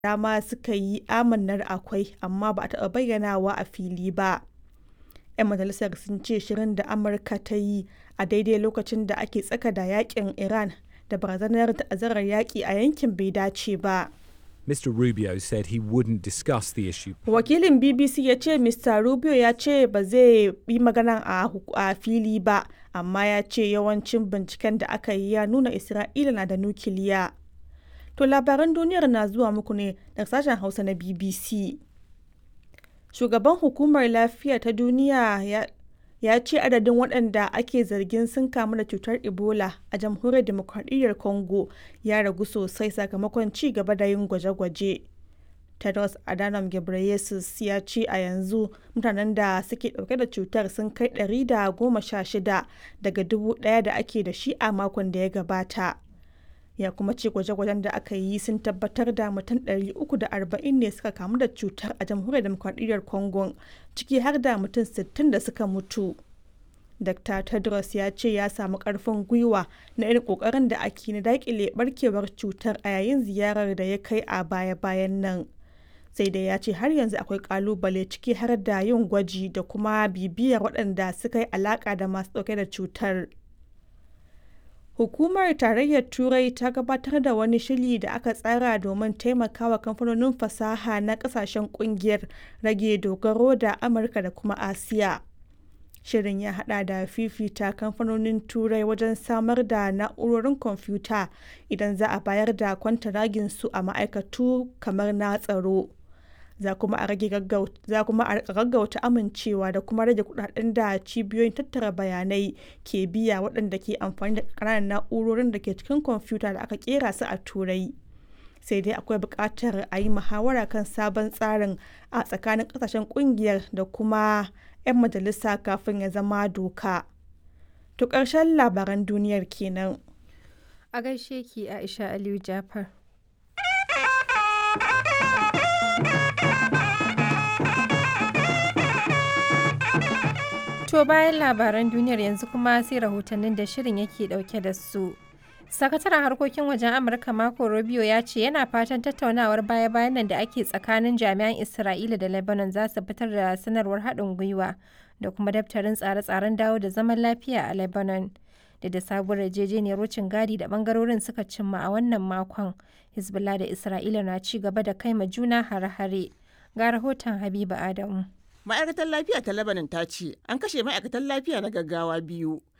dama suka yi amannar akwai amma ba a taɓa bayyanawa a fili ba. 'Yan majalisar sun ce shirin da Amurka ta yi a daidai lokacin da ake tsaka da yakin Iran da barazanar ta'azzarar yaƙi a yankin bai dace ba. Mr. Rubio said he wouldn't discuss the issue. Wakilin BBC ya ce Mr. Rubio ya ce ba zai yi magana a fili ba, amma ya ce yawancin binciken da aka yi ya nuna Isra'ila na da nukiliya. To labaran duniyar na zuwa muku ne daga sashen Hausa na BBC. Shugaban Hukumar Lafiya ta Duniya ya ya ce adadin waɗanda ake zargin sun kamu da cutar Ebola a jamhuriyar demokradiyyar Congo ya ragu sosai sakamakon ci gaba da yin gwaje-gwaje. Tedros Adhanom Ghebreyesus ya ce a yanzu mutanen da suke ɗauke da cutar sun kai 116 daga dubu ɗaya da ake da shi a makon da ya gabata. Ya kuma ce gwaje-gwajen da aka yi sun tabbatar da mutum 340 ne suka kamu da cutar a jamhuriyar demokradiyyar Congo ciki har da mutum 60 da suka mutu. Dr. Tedros ya ce ya samu karfin gwiwa na irin kokarin da ake na dakile barkewar cutar a yayin ziyarar da ya kai a baya-bayan nan. Sai dai ya ce har yanzu akwai kalubale ciki har da yin gwaji da kuma bibiyar waɗanda suka yi alaka da masu ɗauke da cutar. Hukumar Tarayyar Turai ta gabatar da wani shiri da aka tsara domin taimakawa kamfanonin fasaha na kasashen kungiyar rage dogaro da Amurka da kuma Asiya. Shirin ya hada da fifita kamfanonin Turai wajen samar da na'urorin kwamfuta idan za a bayar da kwantaragin su a ma'aikatu kamar na tsaro. Za kuma a rage gaggauta amincewa da kuma rage kudaden da cibiyoyin tattara bayanai ke biya waɗanda ke amfani da ƙananan na'urorin da ke cikin kwamfuta da aka kera su a Turai. Sai dai akwai buƙatar a yi muhawara kan sabon tsarin a tsakanin ƙasashen ƙungiyar da kuma 'yan majalisa kafin ya zama doka. To ƙarshen labaran duniyar kenan. A gaishe ki Aisha Aliyu Jafar. To bayan labaran duniyar yanzu kuma sai rahotannin da shirin yake dauke da su. Sakataren harkokin wajen Amurka Marco Rubio ya ce yana fatan tattaunawar baya-bayan nan da ake tsakanin jami'an Isra'ila da Lebanon za su fitar da sanarwar haɗin gwiwa da kuma daftarin tsare-tsaren dawo da zaman lafiya a Lebanon. Da da sabuwar yarjejeniyar wucin gadi da bangarorin suka cimma a wannan makon, Hezbollah da Isra'ila na ci gaba da kai ma juna hare-hare. Ga rahoton Habiba Adamu. ma'aikatar lafiya ta labanin ta ce an kashe ma'aikatan lafiya na gaggawa biyu